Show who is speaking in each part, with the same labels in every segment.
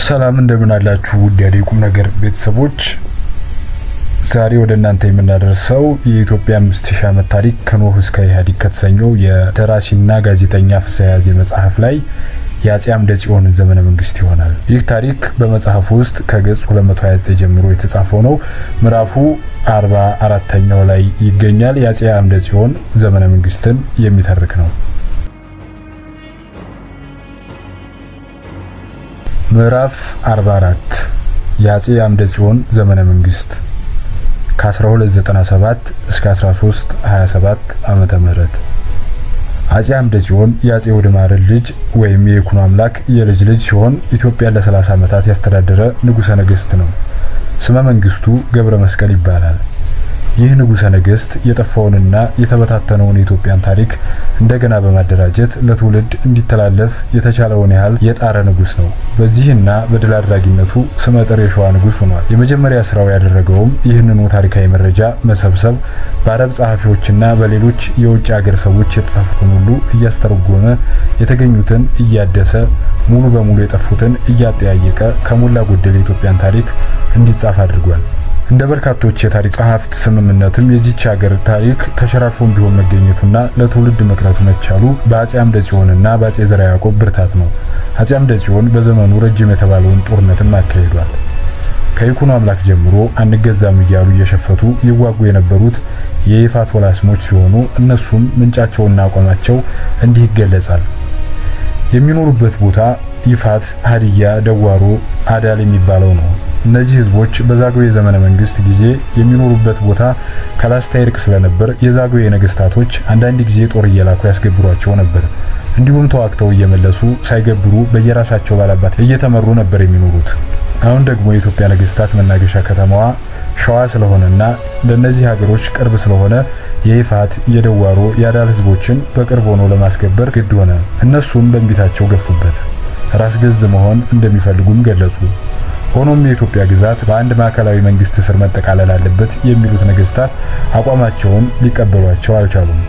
Speaker 1: ሰላም እንደምን አላችሁ ውድ የአደይ ቁም ነገር ቤተሰቦች፣ ዛሬ ወደ እናንተ የምናደርሰው የኢትዮጵያ አምስት ሺህ ዓመት ታሪክ ከኖህ እስከ ኢህአዴግ ከተሰኘው የደራሲና ጋዜጠኛ ፍስሐ ያዜ መጽሐፍ ላይ የአጼ አምደ ጽዮንን ዘመነ መንግስት ይሆናል። ይህ ታሪክ በመጽሐፉ ውስጥ ከገጽ 229 ጀምሮ የተጻፈው ነው። ምዕራፉ አርባ አራተኛው ላይ ይገኛል። የአጼ አምደ ጽዮን ዘመነ መንግስትን የሚተርክ ነው። ምዕራፍ 44 የአጼ አምደ ጽዮን ዘመነ መንግስት ከ1297 እስከ 1327 ዓመተ ምህረት አጼ አምደ ጽዮን የአጼ ወድማርን ልጅ ወይም የይኩኖ አምላክ የልጅ ልጅ ሲሆን ኢትዮጵያን ለ30 ዓመታት ያስተዳደረ ንጉሠ ነገሥት ነው። ስመ መንግስቱ ገብረ መስቀል ይባላል። ይህ ንጉሠ ነገሥት የጠፋውንና የተበታተነውን የኢትዮጵያን ታሪክ እንደገና በማደራጀት ለትውልድ እንዲተላለፍ የተቻለውን ያህል የጣረ ንጉሥ ነው። በዚህና በድል አድራጊነቱ ስመጥር የሸዋ ንጉሥ ሆኗል። የመጀመሪያ ስራው ያደረገውም ይህንኑ ታሪካዊ መረጃ መሰብሰብ፣ በአረብ ጸሐፊዎችና በሌሎች የውጭ አገር ሰዎች የተጻፉትን ሁሉ እያስተረጎመ የተገኙትን እያደሰ ሙሉ በሙሉ የጠፉትን እያጠያየቀ ከሞላ ጎደል የኢትዮጵያን ታሪክ እንዲጻፍ አድርጓል። እንደ በርካቶች የታሪክ ጸሐፍት ስምምነትም የዚች ሀገር ታሪክ ተሸራርፎም ቢሆን መገኘቱና ለትውልድ መቅረቱ መቻሉ በአጼ አምደ ጽዮንና በአጼ ዘርዓ ያዕቆብ ብርታት ነው። አጼ አምደ ጽዮን በዘመኑ ረጅም የተባለውን ጦርነትም አካሂዷል። ከይኩኖ አምላክ ጀምሮ አንገዛም እያሉ እየሸፈቱ ይዋጉ የነበሩት የይፋት ወላስሞች ሲሆኑ እነሱም ምንጫቸውና አቋማቸው እንዲህ ይገለጻል። የሚኖሩበት ቦታ ይፋት፣ ሀዲያ፣ ደዋሮ፣ አዳል የሚባለው ነው። እነዚህ ህዝቦች በዛግዌ ዘመነ መንግስት ጊዜ የሚኖሩበት ቦታ ከላስታ ይርቅ ስለነበር የዛግዌ ነገስታቶች አንዳንድ ጊዜ ጦር እየላኩ ያስገብሯቸው ነበር። እንዲሁም ተዋግተው እየመለሱ ሳይገብሩ በየራሳቸው ባላባት እየተመሩ ነበር የሚኖሩት። አሁን ደግሞ የኢትዮጵያ ነገስታት መናገሻ ከተማዋ ሸዋ ስለሆነና ለእነዚህ ሀገሮች ቅርብ ስለሆነ የይፋት፣ የደዋሮ፣ የአዳል ህዝቦችን በቅርብ ሆኖ ለማስገበር ግድ ሆነ። እነሱም በእንቢታቸው ገፉበት። ራስ ገዝ መሆን እንደሚፈልጉም ገለጹ። ሆኖም የኢትዮጵያ ግዛት በአንድ ማዕከላዊ መንግስት ስር መጠቃለል አለበት የሚሉት ነገስታት አቋማቸውን ሊቀበሏቸው አልቻሉም።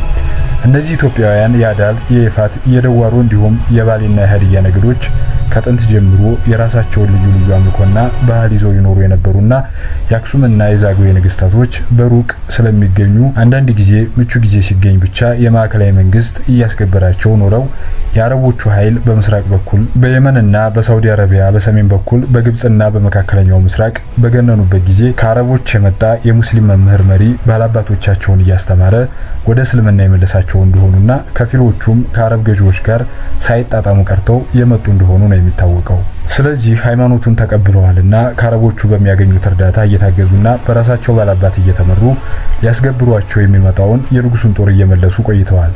Speaker 1: እነዚህ ኢትዮጵያውያን የአዳል፣ የይፋት፣ የደዋሮ እንዲሁም የባሌና የሀዲያ ነገዶች ከጥንት ጀምሮ የራሳቸውን ልዩ ልዩ አምልኮና ባህል ይዘው ይኖሩ የነበሩና የአክሱምና የዛግዌ ነገስታቶች በሩቅ ስለሚገኙ አንዳንድ ጊዜ ምቹ ጊዜ ሲገኝ ብቻ የማዕከላዊ መንግስት እያስገበራቸው ኖረው የአረቦቹ ኃይል በምስራቅ በኩል በየመንና በሳውዲ አረቢያ በሰሜን በኩል በግብጽና በመካከለኛው ምስራቅ በገነኑበት ጊዜ ከአረቦች የመጣ የሙስሊም መምህር መሪ ባላባቶቻቸውን እያስተማረ ወደ እስልምና የመለሳቸው እንደሆኑና ከፊሎቹም ከአረብ ገዢዎች ጋር ሳይጣጣሙ ቀርተው የመጡ እንደሆኑ ነው የሚታወቀው። ስለዚህ ሃይማኖቱን ተቀብለዋልና ከአረቦቹ በሚያገኙት እርዳታ እየታገዙና በራሳቸው ባላባት እየተመሩ ሊያስገብሯቸው የሚመጣውን የንጉሱን ጦር እየመለሱ ቆይተዋል።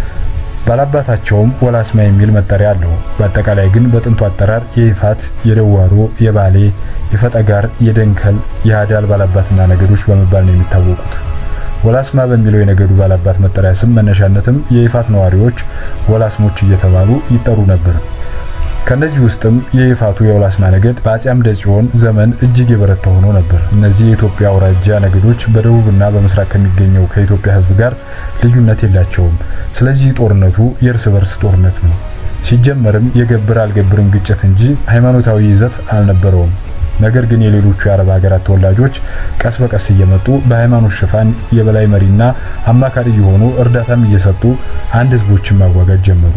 Speaker 1: ባላባታቸውም ወላስማ የሚል መጠሪያ አለው። በአጠቃላይ ግን በጥንቱ አጠራር የይፋት፣ የደዋሮ፣ የባሌ፣ የፈጠጋር፣ የደንከል፣ የአዳል ባላባትና ነገዶች በመባል ነው የሚታወቁት። ወላስማ በሚለው የነገዱ ባላባት መጠሪያ ስም መነሻነትም የይፋት ነዋሪዎች ወላስሞች እየተባሉ ይጠሩ ነበር። ከነዚህ ውስጥም የይፋቱ የወላስማ ነገድ በአጼ አምደ ጽዮን ዘመን እጅግ የበረታ ሆኖ ነበር። እነዚህ የኢትዮጵያ አውራጃ ነገዶች በደቡብና በምስራቅ ከሚገኘው ከኢትዮጵያ ሕዝብ ጋር ልዩነት የላቸውም። ስለዚህ ጦርነቱ የእርስ በርስ ጦርነት ነው። ሲጀመርም የገብር አልገብርም ግጭት እንጂ ሃይማኖታዊ ይዘት አልነበረውም። ነገር ግን የሌሎቹ የአረብ ሀገራት ተወላጆች ቀስ በቀስ እየመጡ በሃይማኖት ሽፋን የበላይ መሪና አማካሪ የሆኑ እርዳታም እየሰጡ አንድ ህዝቦችን ማዋጋት ጀመሩ።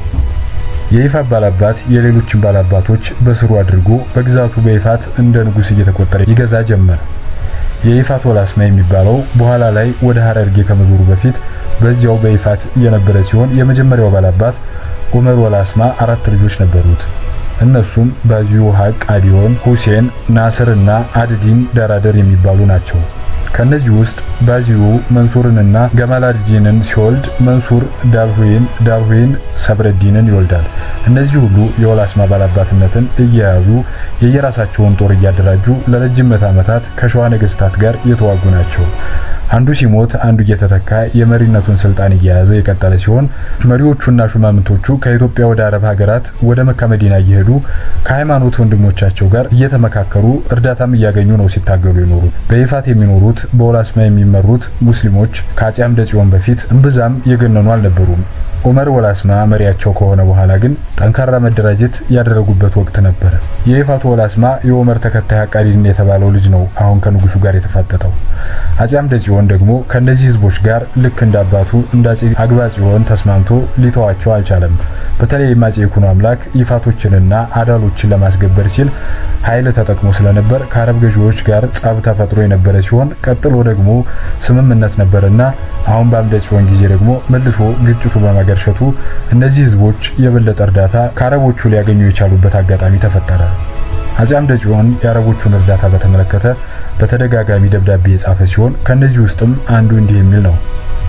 Speaker 1: የይፋት ባላባት የሌሎችን ባላባቶች በስሩ አድርጎ በግዛቱ በይፋት እንደ ንጉስ እየተቆጠረ ይገዛ ጀመር። የይፋት ወላስማ የሚባለው በኋላ ላይ ወደ ሀረርጌ ከመዞሩ በፊት በዚያው በይፋት የነበረ ሲሆን የመጀመሪያው ባላባት ኡመር ወላስማ አራት ልጆች ነበሩት። እነሱም ባዚዩ ሀቅ፣ አዲዮን፣ ሁሴን፣ ናስር እና አድዲን ዳራደር የሚባሉ ናቸው። ከነዚህ ውስጥ ባዚዩ መንሱርንና ገማላዲንን ሲወልድ መንሱር ዳልሁይን፣ ዳልሁይን ሰብረዲንን ይወልዳል። እነዚህ ሁሉ የወላስማ ባላባትነትን እየያዙ የየራሳቸውን ጦር እያደራጁ ለረጅም ምዕተ ዓመታት ከሸዋ ነገስታት ጋር የተዋጉ ናቸው። አንዱ ሲሞት አንዱ እየተተካ የመሪነቱን ስልጣን እየያዘ የቀጠለ ሲሆን መሪዎቹና ሹማምንቶቹ ከኢትዮጵያ ወደ አረብ ሀገራት ወደ መካ መዲና እየሄዱ ከሃይማኖት ወንድሞቻቸው ጋር እየተመካከሩ እርዳታም እያገኙ ነው ሲታገሉ የኖሩት። በይፋት የሚኖሩት በወላስማ የሚመሩት ሙስሊሞች ከአጼ አምደ ጽዮን በፊት እምብዛም የገነኑ አልነበሩም። ኡመር ወላስማ መሪያቸው ከሆነ በኋላ ግን ጠንካራ መደራጀት ያደረጉበት ወቅት ነበረ። የይፋቱ ወላስማ የኡመር ተከታይ ሀቃዲን የተባለው ልጅ ነው አሁን ከንጉሱ ጋር የተፋጠጠው። አጼ አምደ ጽዮን ደግሞ ከእነዚህ ህዝቦች ጋር ልክ እንደ አባቱ እንደ አጼ አግባ ጽዮን ተስማምቶ ሊተዋቸው አልቻለም። በተለይም አጼ ይኩኖ አምላክ ይፋቶችንና አዳሎችን ለማስገበር ሲል ኃይል ተጠቅሞ ስለነበር ከአረብ ገዢዎች ጋር ጸብ ተፈጥሮ የነበረ ሲሆን ቀጥሎ ደግሞ ስምምነት ነበርና አሁን በአምደ ጽዮን ጊዜ ደግሞ መልሶ ግጭቱ በማገርሸቱ እነዚህ ህዝቦች የበለጠ እርዳታ ከአረቦቹ ሊያገኙ የቻሉበት አጋጣሚ ተፈጠረ። አጼ አምደ ጽዮን የአረቦቹን እርዳታ በተመለከተ በተደጋጋሚ ደብዳቤ የጻፈ ሲሆን ከነዚህ ውስጥም አንዱ እንዲህ የሚል ነው።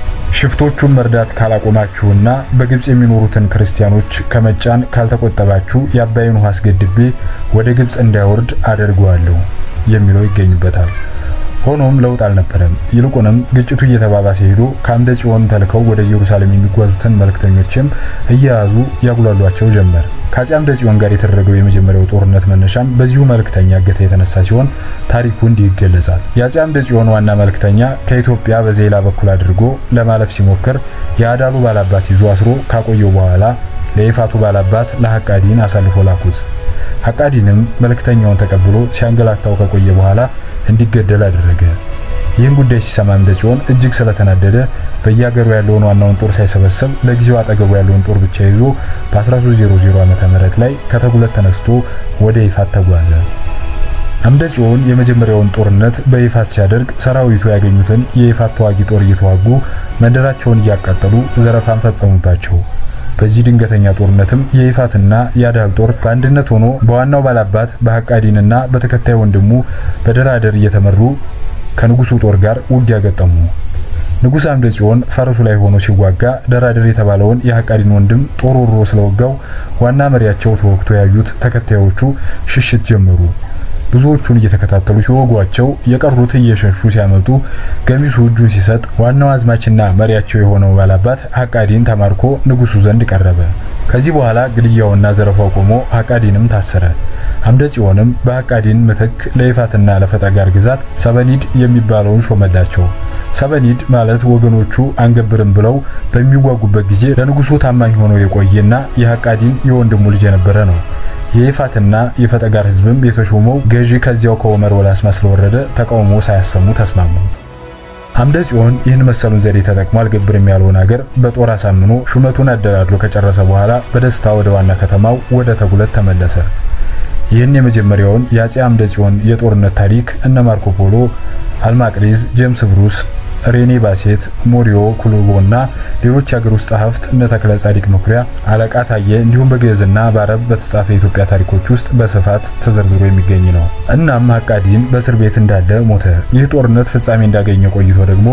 Speaker 1: ሽፍቶቹን መርዳት ካላቆማችሁና በግብጽ የሚኖሩትን ክርስቲያኖች ከመጫን ካልተቆጠባችሁ የአባይን ውሃ አስገድቤ ወደ ግብጽ እንዳይወርድ አደርገዋለሁ የሚለው ይገኙበታል። ሆኖም ለውጥ አልነበረም። ይልቁንም ግጭቱ እየተባባሰ ሄዶ ከአምደ ጽዮን ተልከው ወደ ኢየሩሳሌም የሚጓዙትን መልእክተኞችም እየያዙ ያጉላሏቸው ጀመር። ከአጼ አምደ ጽዮን ጋር የተደረገው የመጀመሪያው ጦርነት መነሻም በዚሁ መልእክተኛ እገታ የተነሳ ሲሆን ታሪኩ እንዲህ ይገለጻል። የአጼ አምደ ጽዮን ዋና መልእክተኛ ከኢትዮጵያ በዜላ በኩል አድርጎ ለማለፍ ሲሞክር የአዳሉ ባላባት ይዞ አስሮ ካቆየው በኋላ ለይፋቱ ባላባት ለሐቃዲን አሳልፎ ላኩት። ሐቃዲንም መልእክተኛውን ተቀብሎ ሲያንገላታው ከቆየ በኋላ እንዲገደል አደረገ። ይህን ጉዳይ ሲሰማ አምደ ጽዮን እጅግ ስለተናደደ በየሀገሩ ያለውን ዋናውን ጦር ሳይሰበሰብ ለጊዜው አጠገቡ ያለውን ጦር ብቻ ይዞ በ1300 ዓመተ ምህረት ላይ ከተጉለት ተነስቶ ወደ ይፋት ተጓዘ። አምደ ጽዮን የመጀመሪያውን ጦርነት በይፋት ሲያደርግ ሰራዊቱ ያገኙትን የይፋት ተዋጊ ጦር እየተዋጉ መንደራቸውን እያቃጠሉ ዘረፋን ፈጸሙባቸው። በዚህ ድንገተኛ ጦርነትም የይፋትና የአዳል ጦር በአንድነት ሆኖ በዋናው ባላባት በሐቃዲንና በተከታይ ወንድሙ በደራደር እየተመሩ ከንጉሱ ጦር ጋር ውጊያ ገጠሙ። ንጉሥ አምደ ጽዮን ፈረሱ ላይ ሆኖ ሲዋጋ ደራደር የተባለውን የሐቃዲን ወንድም ጦር ወርሮ ስለወጋው ዋና መሪያቸው ተወግቶ ያዩት ተከታዮቹ ሽሽት ጀመሩ። ብዙዎቹን እየተከታተሉ ሲወጓቸው የቀሩት እየሸሹ ሲያመጡ ገሚሱ እጁን ሲሰጥ ዋናው አዝማችና መሪያቸው የሆነው ባላባት ሐቃዲን ተማርኮ ንጉሱ ዘንድ ቀረበ። ከዚህ በኋላ ግድያውና ዘረፋው ቆሞ ሐቃዲንም ታሰረ። አምደ ጽዮንም በሐቃዲን ምትክ ለይፋትና ለፈጠጋር ግዛት ሰበኒድ የሚባለውን ሾመላቸው። ሰበኒድ ማለት ወገኖቹ አንገብርም ብለው በሚዋጉበት ጊዜ ለንጉሱ ታማኝ ሆኖ የቆየና የሐቃዲን የወንድሙ ልጅ የነበረ ነው። የይፋትና የፈጠጋር ህዝብም የተሾመው ገዢ ከዚያው ከኡመር ወላስማ ስለወረደ ተቃውሞ ሳያሰሙ ተስማሙ። አምደ ጽዮን ይህን መሰሉን ዘዴ ተጠቅሞ አልገብርም ያለውን ሀገር በጦር አሳምኖ ሹመቱን አደላድሎ ከጨረሰ በኋላ በደስታ ወደ ዋና ከተማው ወደ ተጉለት ተመለሰ። ይህን የመጀመሪያውን የአጼ አምደ ጽዮን የጦርነት ታሪክ እነ ማርኮ ፖሎ፣ አልማቅሪዝ፣ ጄምስ ብሩስ ሬኔ ባሴት፣ ሞሪዮ ኩሉቦ እና ሌሎች የሀገር ውስጥ ጸሐፍት እነ ተክለ ጻዲቅ መኩሪያ፣ አለቃ ታየ እንዲሁም በግዕዝና በአረብ በተጻፈ የኢትዮጵያ ታሪኮች ውስጥ በስፋት ተዘርዝሮ የሚገኝ ነው። እናም ሐቃዲን በእስር ቤት እንዳለ ሞተ። ይህ ጦርነት ፍጻሜ እንዳገኘ ቆይቶ ደግሞ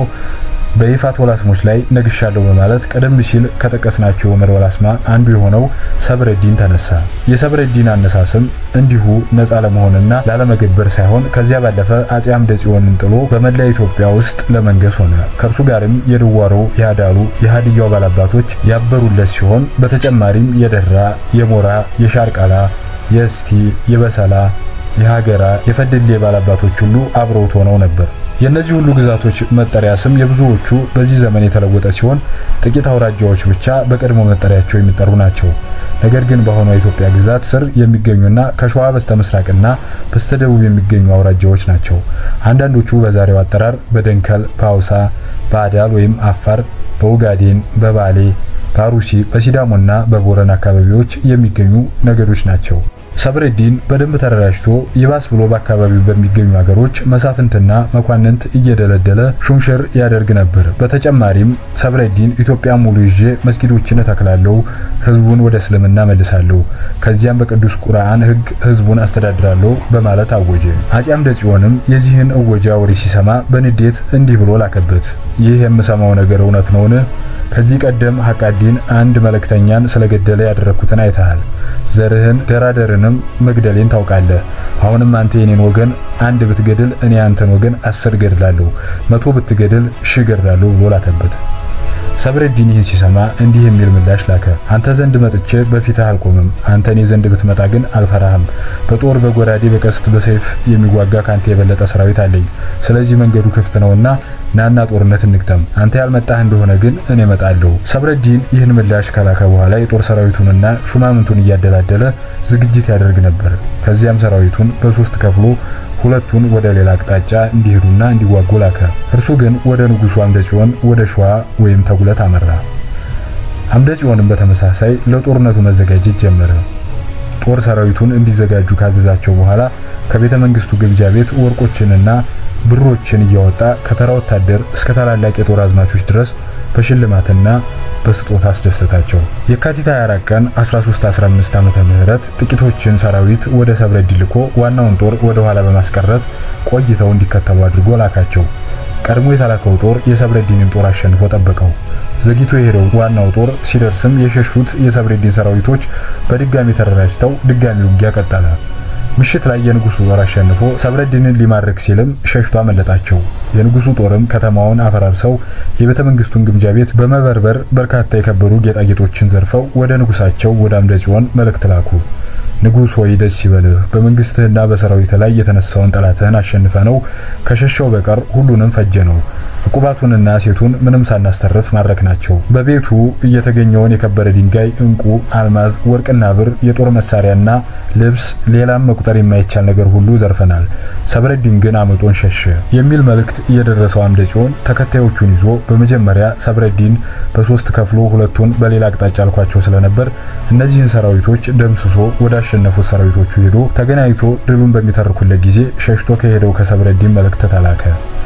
Speaker 1: በይፋት ወላስሞች ላይ ነግሻለሁ በማለት ቀደም ሲል ከጠቀስናቸው የኡመር ወላስማ አንዱ የሆነው ሰብረዲን ተነሳ። የሰብረዲን አነሳስም እንዲሁ ነፃ ለመሆንና ላለመገበር ሳይሆን ከዚያ ባለፈ አጼ አምደ ጽዮንን ጥሎ በመላ ኢትዮጵያ ውስጥ ለመንገስ ሆነ። ከእርሱ ጋርም የድዋሮ፣ የአዳሉ፣ የሀዲያው ባላባቶች ያበሩለት ሲሆን በተጨማሪም የደራ፣ የሞራ፣ የሻርቃላ፣ የእስቲ፣ የበሰላ፣ የሀገራ፣ የፈደሌ ባላባቶች ሁሉ አብረውት ሆነው ነበር። የእነዚህ ሁሉ ግዛቶች መጠሪያ ስም የብዙዎቹ በዚህ ዘመን የተለወጠ ሲሆን ጥቂት አውራጃዎች ብቻ በቀድሞ መጠሪያቸው የሚጠሩ ናቸው። ነገር ግን በአሁኗ የኢትዮጵያ ግዛት ስር የሚገኙና ከሸዋ በስተ ምስራቅና በስተ ደቡብ የሚገኙ አውራጃዎች ናቸው። አንዳንዶቹ በዛሬው አጠራር በደንከል፣ በአውሳ፣ በአዳል ወይም አፋር፣ በኡጋዴን፣ በባሌ፣ በአሩሲ፣ በሲዳሞና በቦረን አካባቢዎች የሚገኙ ነገዶች ናቸው። ሰብረዲን በደንብ ተደራጅቶ ይባስ ብሎ በአካባቢው በሚገኙ ሀገሮች መሳፍንትና መኳንንት እየደለደለ ሹምሽር ያደርግ ነበር። በተጨማሪም ሰብረዲን ኢትዮጵያ ሙሉ ይዤ መስጊዶችን እተክላለሁ፣ ህዝቡን ወደ እስልምና መልሳለሁ፣ ከዚያም በቅዱስ ቁርአን ህግ ህዝቡን አስተዳድራለሁ በማለት አወጀ። አጼ አምደ ጽዮንም የዚህን እወጃ ወሬ ሲሰማ በንዴት እንዲህ ብሎ ላከበት። ይህ የምሰማው ነገር እውነት ነውን? ከዚህ ቀደም ሐቃዲን አንድ መልእክተኛን ስለገደለ ያደረግኩትን አይተሃል። ዘርህን ደራደርንም መግደሌን ታውቃለህ። አሁንም አንተ የኔን ወገን አንድ ብትገድል እኔ አንተን ወገን አስር ገድላለሁ፣ መቶ ብትገድል ሺህ ገድላለሁ ብሎ ላከበት። ሰብረዲን ይህን ሲሰማ እንዲህ የሚል ምላሽ ላከ። አንተ ዘንድ መጥቼ በፊትህ አልቆምም። አንተ እኔ ዘንድ ብትመጣ ግን አልፈራህም። በጦር በጎራዴ በቀስት በሰይፍ የሚዋጋ ካንተ የበለጠ ሰራዊት አለኝ። ስለዚህ መንገዱ ክፍት ነውና ናና ጦርነት እንግጠም። አንተ ያልመጣህ እንደሆነ ግን እኔ እመጣለሁ። ሰብረዲን ይህን ምላሽ ከላከ በኋላ የጦር ሰራዊቱንና ሹማምንቱን እያደላደለ ዝግጅት ያደርግ ነበር። ከዚያም ሰራዊቱን በሶስት ከፍሎ ሁለቱን ወደ ሌላ አቅጣጫ እንዲሄዱና እንዲዋጉ ላከ። እርሱ ግን ወደ ንጉሱ አምደ ጽዮን ወደ ሸዋ ወይም ተጉለት አመራ። አምደ ጽዮንም በተመሳሳይ ለጦርነቱ መዘጋጀት ጀመረ። ጦር ሰራዊቱን እንዲዘጋጁ ካዘዛቸው በኋላ ከቤተ መንግስቱ ግምጃ ቤት ወርቆችንና ብሮችን እያወጣ ከተራ ወታደር እስከ ታላላቅ የጦር አዝማቾች ድረስ በሽልማትና በስጦታ አስደሰታቸው። የካቲት 24 ቀን 1315 ዓመተ ምህረት ጥቂቶችን ሰራዊት ወደ ሰብረዲ ልኮ ዋናውን ጦር ወደ ኋላ በማስቀረት ቆይተው እንዲከተሉ አድርጎ ላካቸው። ቀድሞ የተላከው ጦር የሰብረዲንን ጦር አሸንፎ ጠበቀው። ዘግይቶ የሄደው ዋናው ጦር ሲደርስም የሸሹት የሰብረዲን ሰራዊቶች በድጋሚ ተደራጅተው ድጋሚ ውጊያ ቀጠለ። ምሽት ላይ የንጉሱ ጦር አሸንፎ ሰብረዲንን ሊማርክ ሲልም ሸሽቶ አመለጣቸው። የንጉሱ ጦርም ከተማውን አፈራርሰው የቤተ መንግስቱን ግምጃ ቤት በመበርበር በርካታ የከበሩ ጌጣጌጦችን ዘርፈው ወደ ንጉሳቸው ወደ አምደ ጽዮን መልእክት ላኩ። ንጉሥ ሆይ ደስ ይበልህ፣ በመንግስትህና በሰራዊት ላይ የተነሳውን ጠላትህን አሸንፈ ነው ከሸሻው በቀር ሁሉንም ፈጀ ነው። ዕቁባቱንና ሴቱን ምንም ሳናስተርፍ ማድረክ ናቸው። በቤቱ እየተገኘውን የከበረ ድንጋይ፣ ዕንቁ፣ አልማዝ፣ ወርቅና ብር፣ የጦር መሳሪያና ልብስ፣ ሌላም መቁጠር የማይቻል ነገር ሁሉ ዘርፈናል። ሰብረዲን ግን አመጦን ሸሸ የሚል መልእክት የደረሰው አምደ ጽዮን ተከታዮቹን ይዞ በመጀመሪያ ሰብረዲን በሶስት ከፍሎ ሁለቱን በሌላ አቅጣጫ አልኳቸው ስለነበር እነዚህን ሰራዊቶች ደምስሶ ወደ አሸነፉት ሰራዊቶቹ ሄዶ ተገናኝቶ ድሉን በሚተርኩለት ጊዜ ሸሽቶ ከሄደው ከሰብረዲን መልእክት ተላከ።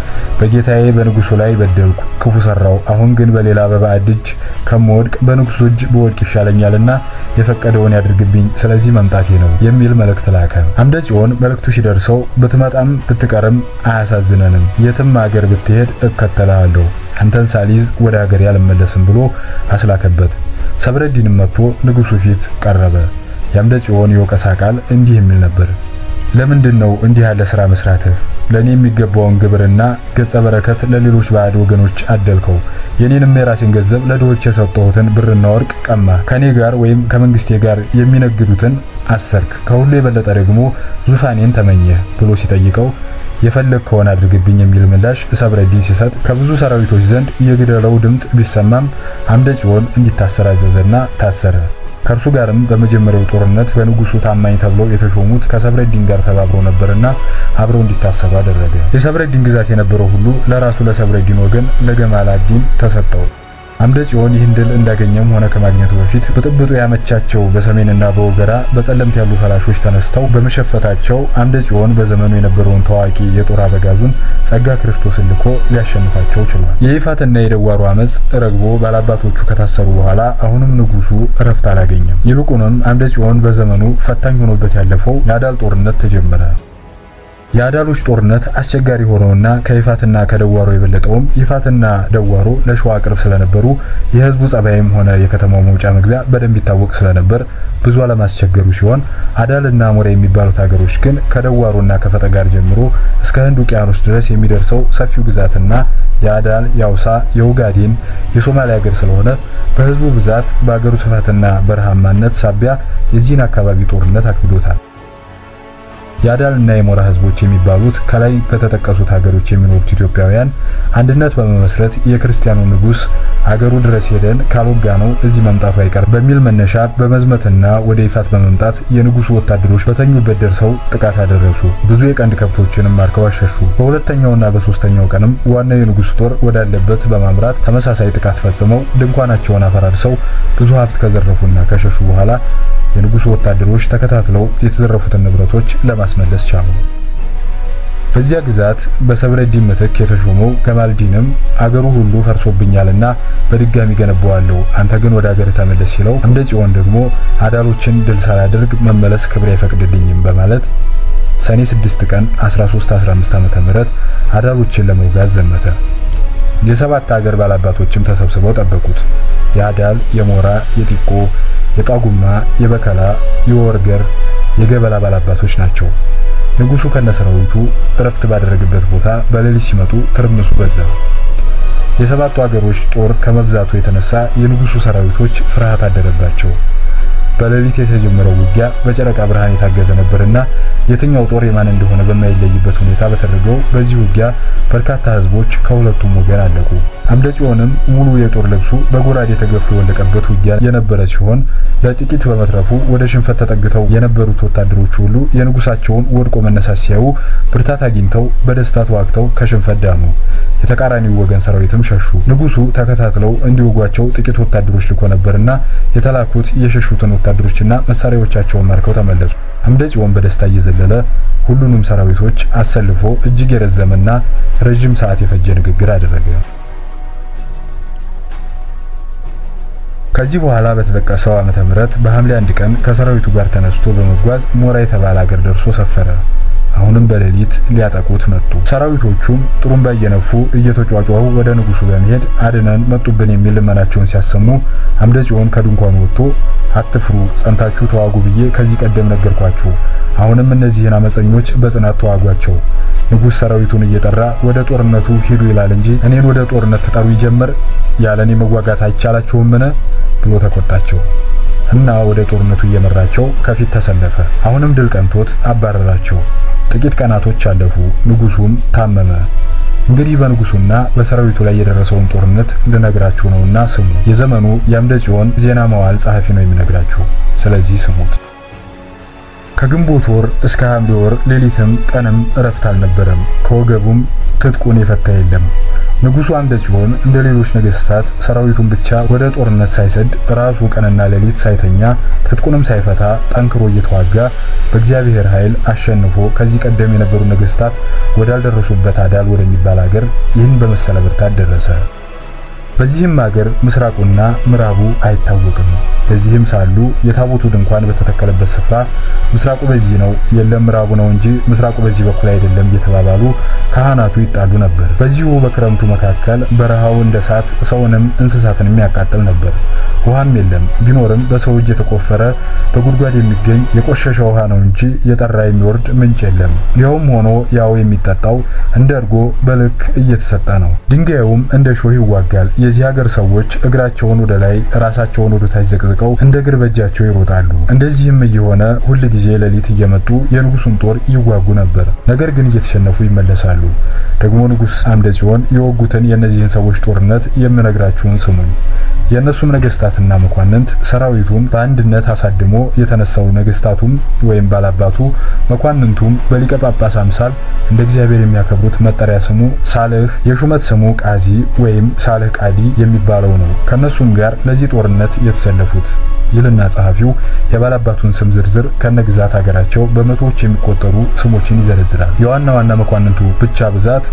Speaker 1: በጌታዬ በንጉሱ ላይ በደልኩ፣ ክፉ ሰራው። አሁን ግን በሌላ በባዕድ እጅ ከምወድቅ በንጉሱ እጅ በወድቅ ይሻለኛልና የፈቀደውን ያድርግብኝ፣ ስለዚህ መምጣቴ ነው የሚል መልእክት ላከ። አምደ ጽዮን መልእክቱ ሲደርሰው ብትመጣም ብትቀርም አያሳዝነንም፣ የትም አገር ብትሄድ እከተልሃለሁ፣ አንተን ሳሊዝ ወደ ሀገሬ አልመለስም ብሎ አስላከበት። ሰብረዲንም መጥቶ ንጉሱ ፊት ቀረበ። የአምደ ጽዮን የወቀሳ ቃል እንዲህ የሚል ነበር። ለምንድን ነው እንዲህ ያለ ስራ መስራትህ? ለእኔ የሚገባውን ግብርና ገጸ በረከት ለሌሎች ባዕድ ወገኖች አደልከው። የኔንም የራሴን ገንዘብ ለድሆች የሰጠሁትን ብርና ወርቅ ቀማ። ከኔ ጋር ወይም ከመንግስቴ ጋር የሚነግዱትን አሰርክ። ከሁሉ የበለጠ ደግሞ ዙፋኔን ተመኘህ ብሎ ሲጠይቀው የፈለግከውን አድርግብኝ የሚል ምላሽ ሰብረዲን ሲሰጥ ከብዙ ሰራዊቶች ዘንድ የግደለው ድምፅ ቢሰማም አምደ ጽዮን እንዲታሰር አዘዘና ታሰረ። ከእርሱ ጋርም በመጀመሪያው ጦርነት በንጉሱ ታማኝ ተብለው የተሾሙት ከሰብረዲን ጋር ተባብረው ነበርና አብረው እንዲታሰሩ አደረገ። የሰብረዲን ግዛት የነበረው ሁሉ ለራሱ ለሰብረዲን ወገን ለገማላዲን ተሰጠው። አምደ ጽዮን ይህን ድል እንዳገኘም ሆነ ከማግኘቱ በፊት ብጥብጡ ያመቻቸው በሰሜንና በወገራ በጸለምት ያሉ ፈላሾች ተነስተው በመሸፈታቸው አምደ ጽዮን በዘመኑ የነበረውን ታዋቂ የጦር አበጋዙን ጸጋ ክርስቶስን ልኮ ሊያሸንፋቸው ችሏል። የይፋትና የደዋሩ አመፅ ረግቦ ባላባቶቹ ከታሰሩ በኋላ አሁንም ንጉሱ እረፍት አላገኘም። ይልቁንም አምደ ጽዮን በዘመኑ ፈታኝ ሆኖበት ያለፈው የአዳል ጦርነት ተጀመረ። የአዳሎች ጦርነት አስቸጋሪ ሆነውና ከይፋትና ከደዋሮ የበለጠውም ይፋትና ደዋሮ ለሸዋ ቅርብ ስለነበሩ የህዝቡ ጸባይም ሆነ የከተማው መውጫ መግቢያ በደንብ ይታወቅ ስለነበር ብዙ አለማስቸገሩ ሲሆን አዳልና ሞራ የሚባሉት ሀገሮች ግን ከደዋሮና ከፈጠጋር ጀምሮ እስከ ህንድ ውቅያኖስ ድረስ የሚደርሰው ሰፊው ግዛትና የአዳል፣ የአውሳ፣ የኡጋዴን፣ የሶማሊያ ሀገር ስለሆነ በህዝቡ ብዛት በአገሩ ስፋትና በረሃማነት ሳቢያ የዚህን አካባቢ ጦርነት አክብዶታል። የአዳልና የሞራ ህዝቦች የሚባሉት ከላይ በተጠቀሱት ሀገሮች የሚኖሩት ኢትዮጵያውያን አንድነት በመመስረት የክርስቲያኑ ንጉስ አገሩ ድረስ ሄደን ካልወጋ ነው እዚህ መምጣቱ አይቀር በሚል መነሻ በመዝመትና ወደ ይፋት በመምጣት የንጉሱ ወታደሮች በተኙበት ደርሰው ጥቃት አደረሱ። ብዙ የቀንድ ከብቶችንም ማርከው አሸሹ። በሁለተኛውና በሶስተኛው ቀንም ዋናው የንጉሱ ጦር ወዳለበት በማምራት ተመሳሳይ ጥቃት ፈጽመው ድንኳናቸውን አፈራርሰው ብዙ ሀብት ከዘረፉና ከሸሹ በኋላ የንጉሱ ወታደሮች ተከታትለው የተዘረፉትን ንብረቶች ለማስመለስ ቻሉ። በዚያ ግዛት በሰብረዲን ምትክ የተሾመው ገማልዲንም አገሩ ሁሉ ፈርሶብኛልና በድጋሚ ገነባዋለሁ፣ አንተ ግን ወደ አገር ተመለስ ሲለው አምደ ጽዮን ደግሞ አዳሎችን ድል ሳላደርግ መመለስ ክብር አይፈቅድልኝም በማለት ሰኔ 6 ቀን 1315 ዓመተ ምህረት አዳሎችን ለመውጋት ዘመተ። የሰባት ሀገር ባላባቶችም ተሰብስበው ጠበቁት። የአዳል፣ የሞራ፣ የጢቆ የጳጉማ፣ የበከላ፣ የወርገር፣ የገበላ ባላባቶች ናቸው። ንጉሱ ከነሰራዊቱ እረፍት ባደረገበት ቦታ በሌሊት ሲመጡ ትርምሱ በዛ። የሰባቱ አገሮች ጦር ከመብዛቱ የተነሳ የንጉሱ ሰራዊቶች ፍርሃት አደረባቸው። በሌሊት የተጀመረው ውጊያ በጨረቃ ብርሃን የታገዘ ነበርና የትኛው ጦር የማን እንደሆነ በማይለይበት ሁኔታ በተደረገው በዚህ ውጊያ በርካታ ህዝቦች ከሁለቱም ወገን አለቁ። አምደ ጽዮንም ሙሉ የጦር ልብሱ በጎራዴ ተገፎ የወለቀበት ውጊያ የነበረ ሲሆን ለጥቂት በመትረፉ ወደ ሽንፈት ተጠግተው የነበሩት ወታደሮች ሁሉ የንጉሳቸውን ወድቆ መነሳት ሲያዩ ብርታት አግኝተው በደስታ ተዋግተው ከሽንፈት ዳኑ። የተቃራኒው ወገን ሰራዊትም ሸሹ። ንጉሱ ተከታትለው እንዲወጓቸው ጥቂት ወታደሮች ልኮ ነበርና የተላኩት የሸሹትን ወታደሮችና መሳሪያዎቻቸውን ማርከው ተመለሱ። አምደ ጽዮን በደስታ እየዘለለ ሁሉንም ሰራዊቶች አሰልፎ እጅግ የረዘመና ረዥም ሰዓት የፈጀ ንግግር አደረገ። ከዚህ በኋላ በተጠቀሰው ዓመተ ምህረት በሐምሌ አንድ ቀን ከሰራዊቱ ጋር ተነስቶ በመጓዝ ሞራ የተባለ አገር ደርሶ ሰፈረ። አሁንም በሌሊት ሊያጠቁት መጡ። ሰራዊቶቹም ጥሩምባ እየነፉ እየተጫጫሁ ወደ ንጉሱ በመሄድ አድነን መጡብን የሚል ልመናቸውን ሲያሰሙ አምደ ጽዮን ከድንኳኑ ወጥቶ አትፍሩ፣ ጸንታችሁ ተዋጉ ብዬ ከዚህ ቀደም ነገርኳችሁ። አሁንም እነዚህን አመፀኞች በጽናት ተዋጓቸው። ንጉሥ ሰራዊቱን እየጠራ ወደ ጦርነቱ ሂዱ ይላል እንጂ እኔን ወደ ጦርነት ትጠሩ ይጀምር ያለ እኔ መዋጋት አይቻላችሁምን? ብሎ ተቆጣቸው እና ወደ ጦርነቱ እየመራቸው ከፊት ተሰለፈ። አሁንም ድል ቀንቶት አባረራቸው። ጥቂት ቀናቶች አለፉ። ንጉሱም ታመመ። እንግዲህ በንጉሱና በሰራዊቱ ላይ የደረሰውን ጦርነት ልነግራችሁ ነውና ስሙ። የዘመኑ የአምደ ጽዮን ዜና መዋዕል ጸሐፊ ነው የሚነግራችሁ። ስለዚህ ስሙት። ከግንቦት ወር እስከ ሐምሌ ወር ሌሊትም ቀንም እረፍት አልነበረም። ከወገቡም ትጥቁን የፈታ የለም። ንጉሱ አምደ ጽዮን እንደ ሌሎች ነገስታት ሰራዊቱን ብቻ ወደ ጦርነት ሳይሰድ ራሱ ቀንና ሌሊት ሳይተኛ ትጥቁንም ሳይፈታ ጠንክሮ እየተዋጋ በእግዚአብሔር ኃይል አሸንፎ ከዚህ ቀደም የነበሩ ነገስታት ወዳልደረሱበት አዳል ወደሚባል አገር ይህን በመሰለ ብርታት ደረሰ። በዚህም አገር ምስራቁና ምዕራቡ አይታወቅም። በዚህም ሳሉ የታቦቱ ድንኳን በተተከለበት ስፍራ ምስራቁ በዚህ ነው፣ የለም ምዕራቡ ነው እንጂ ምስራቁ በዚህ በኩል አይደለም እየተባባሉ ካህናቱ ይጣሉ ነበር። በዚሁ በክረምቱ መካከል በረሃው እንደ እሳት ሰውንም እንስሳትንም ያቃጥል ነበር። ውሃም የለም፣ ቢኖርም በሰው እጅ የተቆፈረ በጉድጓድ የሚገኝ የቆሸሸ ውሃ ነው እንጂ የጠራ የሚወርድ ምንጭ የለም። ይኸውም ሆኖ ያው የሚጠጣው እንደ እርጎ በልክ እየተሰጠ ነው። ድንጋዩም እንደ ሾህ ይዋጋል። የዚህ ሀገር ሰዎች እግራቸውን ወደ ላይ ራሳቸውን ወደ ታች ዘቅዝቀው እንደ እግር በእጃቸው ይሮጣሉ። እንደዚህም እየሆነ ሁል ጊዜ ሌሊት እየመጡ የንጉሱን ጦር ይዋጉ ነበር። ነገር ግን እየተሸነፉ ይመለሳሉ። ደግሞ ንጉስ አምደ ጽዮን የወጉትን የእነዚህን ሰዎች ጦርነት የምነግራችሁን ስሙኝ። የእነሱም ነገስታትና መኳንንት ሰራዊቱን በአንድነት አሳድሞ የተነሳው ነገስታቱም ወይም ባላባቱ መኳንንቱም በሊቀ ጳጳስ አምሳል እንደ እግዚአብሔር የሚያከብሩት መጠሪያ ስሙ ሳልህ የሹመት ስሙ ቃዚ ወይም ሳልህ ቃዲ የሚባለው ነው። ከነሱም ጋር ለዚህ ጦርነት የተሰለፉት ይልና ጸሐፊው የባላባቱን ስም ዝርዝር ከነግዛት ሀገራቸው በመቶዎች የሚቆጠሩ ስሞችን ይዘረዝራል። የዋና ዋና መኳንንቱ ብቻ ብዛት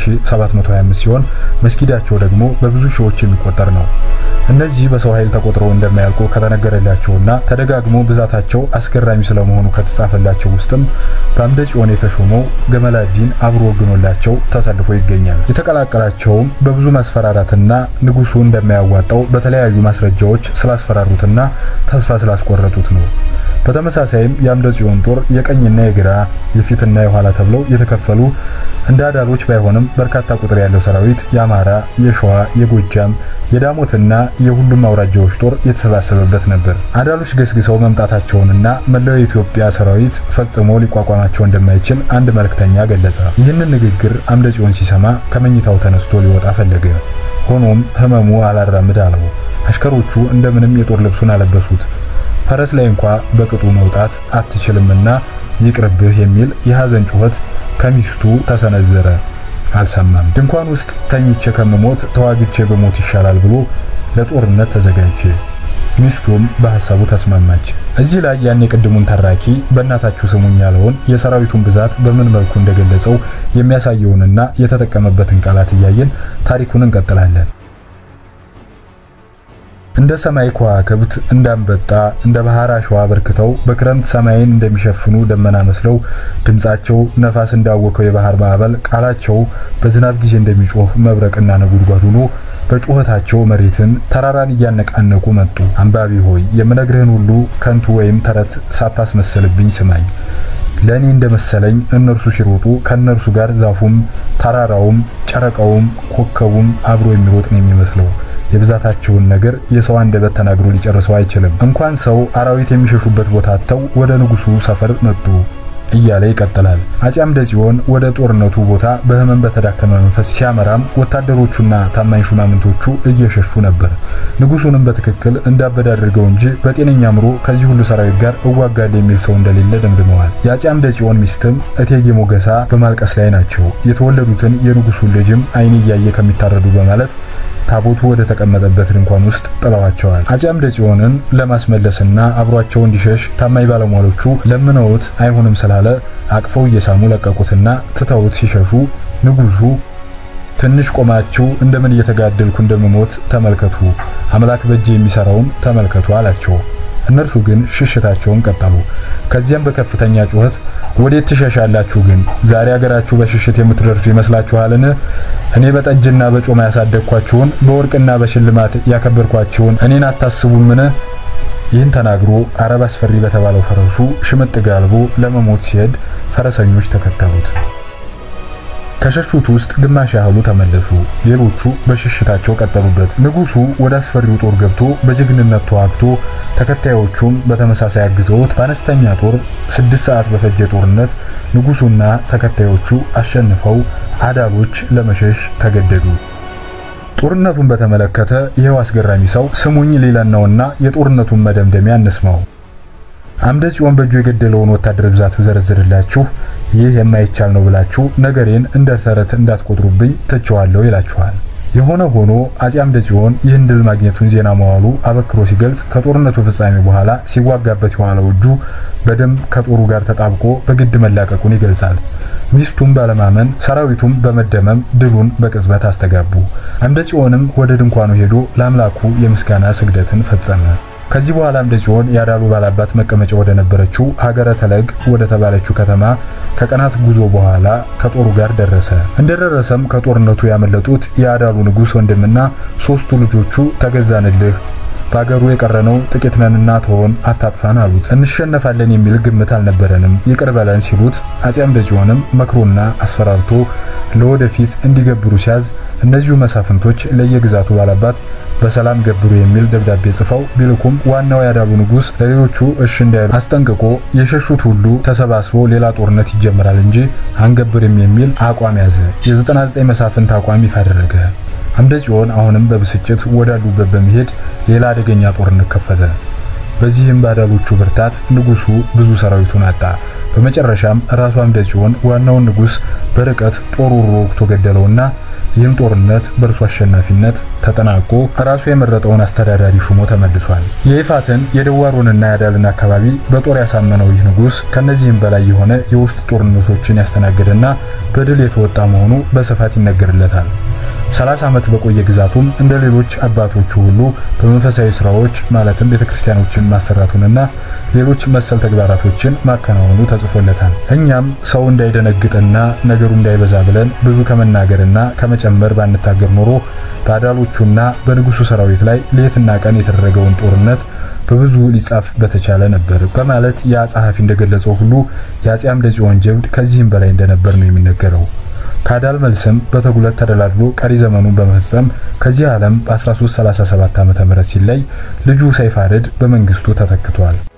Speaker 1: 2725 ሲሆን መስጊዳቸው ደግሞ በብዙ ሺዎች የሚቆጠር ነው። እነዚህ በሰው ኃይል ተቆጥረው እንደማያልቁ ከተነገረላቸውና ተደጋግሞ ብዛታቸው አስገራሚ ስለመሆኑ ከተጻፈላቸው ውስጥም በአምደ ጽዮን የተሾመው ገመላዲን አብሮ ወግኖላቸው ተሰልፎ ይገኛል። የተቀላቀላቸውም በብዙ ማስፈራራትና ንጉሱ እንደማያዋጣው በተለያዩ ማስረጃዎች ስላስፈራሩትና ተስፋ ስላስቆረጡት ነው። በተመሳሳይም የአምደ ጽዮን ጦር የቀኝና የግራ የፊትና የኋላ ተብለው የተከፈሉ እንደ አዳሎች ባይሆንም በርካታ ቁጥር ያለው ሰራዊት የአማራ፣ የሸዋ፣ የጎጃም፣ የዳሞትና የሁሉም አውራጃዎች ጦር የተሰባሰበበት ነበር። አዳሎች ገስግሰው መምጣታቸውንና መላው የኢትዮጵያ ሰራዊት ፈጽሞ ሊቋቋማቸው እንደማይችል አንድ መልእክተኛ ገለጸ። ይህንን ንግግር አምደ ጽዮን ሲሰማ ከመኝታው ተነስቶ ሊወጣ ፈለገ። ሆኖም ህመሙ አላራምድ አለው። አሽከሮቹ እንደምንም የጦር ልብሱን አለበሱት። ፈረስ ላይ እንኳ በቅጡ መውጣት አትችልምና ይቅርብህ የሚል የሐዘን ጩኸት ከሚስቱ ተሰነዘረ። አልሰማም። ድንኳን ውስጥ ተኝቼ ከምሞት ተዋግቼ በሞት ይሻላል ብሎ ለጦርነት ተዘጋጀ። ሚስቱም በሐሳቡ ተስማማች። እዚህ ላይ ያን የቅድሙን ተራኪ በእናታችሁ ስሙኝ ያለውን የሰራዊቱን ብዛት በምን መልኩ እንደገለጸው የሚያሳየውንና የተጠቀመበትን ቃላት እያየን ታሪኩን እንቀጥላለን። እንደ ሰማይ ከዋክብት እንዳንበጣ እንደ ባህር አሸዋ በርክተው በክረምት ሰማይን እንደሚሸፍኑ ደመና መስለው ድምጻቸው ነፋስ እንዳወከው የባህር ማዕበል ቃላቸው በዝናብ ጊዜ እንደሚጮህ መብረቅና ነጉድጓድ ሆኖ በጩኸታቸው መሬትን ተራራን እያነቃነቁ መጡ። አንባቢ ሆይ የምነግርህን ሁሉ ከንቱ ወይም ተረት ሳታስመስልብኝ ስማኝ። ለእኔ እንደመሰለኝ እነርሱ ሲሮጡ ከእነርሱ ጋር ዛፉም፣ ተራራውም፣ ጨረቃውም፣ ኮከቡም አብሮ የሚሮጥ ነው የሚመስለው። የብዛታቸውን ነገር የሰው አንደበት ተናግሮ ሊጨርሰው አይችልም። እንኳን ሰው አራዊት የሚሸሹበት ቦታ አጥተው ወደ ንጉሱ ሰፈር መጡ እያለ ይቀጥላል። አጼ አምደ ጽዮን ወደ ጦርነቱ ቦታ በህመም በተዳከመ መንፈስ ሲያመራም ወታደሮቹና ታማኝ ሹማምንቶቹ እየሸሹ ነበር። ንጉሱንም በትክክል እንዳበደ አድርገው እንጂ በጤነኛ አእምሮ ከዚህ ሁሉ ሰራዊት ጋር እዋጋለሁ የሚል ሰው እንደሌለ ደምድመዋል። የአጼ አምደ ጽዮን ሚስትም እቴጌ ሞገሳ በማልቀስ ላይ ናቸው። የተወለዱትን የንጉሱን ልጅም አይን እያየ ከሚታረዱ በማለት ታቦቱ ወደ ተቀመጠበት ድንኳን ውስጥ ጥለዋቸዋል። አጼ አምደ ጽዮንን ለማስመለስና አብሯቸው እንዲሸሽ ታማኝ ባለሟሎቹ ለምነውት አይሆንም ስላለ አቅፈው እየሳሙ ለቀቁትና ትተውት ሲሸሹ ንጉሱ ትንሽ ቆማችሁ እንደምን እየተጋደልኩ እንደምሞት ተመልከቱ፣ አምላክ በእጄ የሚሰራውን ተመልከቱ አላቸው። እነርሱ ግን ሽሽታቸውን ቀጠሉ። ከዚያም በከፍተኛ ጩኸት ወዴት ትሸሻላችሁ? ግን ዛሬ አገራችሁ በሽሽት የምትደርሱ ይመስላችኋልን? እኔ በጠጅና በጮማ ያሳደግኳችሁን በወርቅና በሽልማት ያከበርኳችሁን እኔን አታስቡምን? ይህን ተናግሮ አረብ አስፈሪ በተባለው ፈረሱ ሽምጥ ጋልቦ ለመሞት ሲሄድ ፈረሰኞች ተከተሉት። ከሸሹት ውስጥ ግማሽ ያህሉ ተመለሱ። ሌሎቹ በሽሽታቸው ቀጠሉበት። ንጉሱ ወደ አስፈሪው ጦር ገብቶ በጀግንነት ተዋግቶ ተከታዮቹም በተመሳሳይ አግዘውት በአነስተኛ ጦር ስድስት ሰዓት በፈጀ ጦርነት ንጉሱና ተከታዮቹ አሸንፈው አዳሎች ለመሸሽ ተገደዱ። ጦርነቱን በተመለከተ ይኸው አስገራሚ ሰው ስሙኝ ሌላን ነውና የጦርነቱን መደምደሚያ እንስማው። አምደ ጽዮን በእጁ የገደለውን ወታደር ብዛት ብዘረዝርላችሁ ይህ የማይቻል ነው ብላችሁ ነገሬን እንደ ተረት እንዳትቆጥሩብኝ ትቸዋለሁ ይላችኋል። የሆነ ሆኖ አጼ አምደ ጽዮን ይህን ድል ማግኘቱን ዜና መዋሉ አበክሮ ሲገልጽ ከጦርነቱ ፍጻሜ በኋላ ሲዋጋበት የዋለው እጁ በደም ከጦሩ ጋር ተጣብቆ በግድ መላቀቁን ይገልጻል። ሚስቱም ባለማመን ሰራዊቱም በመደመም ድሉን በቅጽበት አስተጋቡ። አምደ ጽዮንም ወደ ድንኳኑ ሄዶ ለአምላኩ የምስጋና ስግደትን ፈጸመ። ከዚህ በኋላ አምደ ጽዮን የአዳሉ ባላባት መቀመጫ ወደ ነበረችው ሀገረ ተለግ ወደ ተባለችው ከተማ ከቀናት ጉዞ በኋላ ከጦሩ ጋር ደረሰ። እንደደረሰም ከጦርነቱ ያመለጡት የአዳሉ ንጉሥ ወንድምና ሶስቱ ልጆቹ ተገዛንልህ በአገሩ የቀረነው ጥቂት ነንና ተሆን አታጥፋን አሉት። እንሸነፋለን የሚል ግምት አልነበረንም ይቅር በለን ሲሉት አጼ አምደ ጽዮንም መክሮና አስፈራርቶ ለወደፊት እንዲገብሩ ሲያዝ እነዚሁ መሳፍንቶች ለየግዛቱ ባላባት በሰላም ገብሩ የሚል ደብዳቤ ጽፈው ቢልኩም ዋናው ያዳሉ ንጉሥ ለሌሎቹ እሺ እንዳይሉ አስጠንቅቆ የሸሹት ሁሉ ተሰባስቦ ሌላ ጦርነት ይጀምራል እንጂ አንገብርም የሚል አቋም ያዘ። የ99 መሳፍንት አቋም ይፋ አደረገ። አምደ ጽዮን አሁንም በብስጭት ወዳሉበት በመሄድ ሌላ አደገኛ ጦርነት ከፈተ። በዚህም ባዳሎቹ ብርታት ንጉሱ ብዙ ሰራዊቱን አጣ። በመጨረሻም ራሱ አምደ ጽዮን ዋናውን ንጉሥ በርቀት ጦሩ ወግቶ ገደለውና ይህም ጦርነት በእርሱ አሸናፊነት ተጠናቆ ራሱ የመረጠውን አስተዳዳሪ ሹሞ ተመልሷል። የይፋትን የደዋሮንና የአዳልን አካባቢ በጦር ያሳመነው ይህ ንጉሥ ከነዚህም በላይ የሆነ የውስጥ ጦርነቶችን ያስተናገደና በድል የተወጣ መሆኑ በስፋት ይነገርለታል። 30 ዓመት በቆየ ግዛቱም እንደ ሌሎች አባቶቹ ሁሉ በመንፈሳዊ ስራዎች ማለትም ቤተክርስቲያኖችን ማሰራቱንና ሌሎች መሰል ተግባራቶችን ማከናወኑ ተጽፎለታል። እኛም ሰው እንዳይደነግጥና ነገሩ እንዳይበዛ ብለን ብዙ ከመናገርና ከመጨመር ባንታገር ኖሮ በአዳሎቹና በንጉሱ ሰራዊት ላይ ሌትና ቀን የተደረገውን ጦርነት በብዙ ሊጻፍ በተቻለ ነበር በማለት ያ ጸሐፊ እንደገለጸው ሁሉ የአጼ አምደ ጽዮን ጀብድ ከዚህም በላይ እንደነበር ነው የሚነገረው። ከአዳል መልስም በተጉለት ተደላድሎ ቀሪ ዘመኑን በመፈጸም ከዚህ ዓለም በ1337 ዓ.ም ሲለይ ልጁ ሰይፋርድ በመንግስቱ ተተክቷል።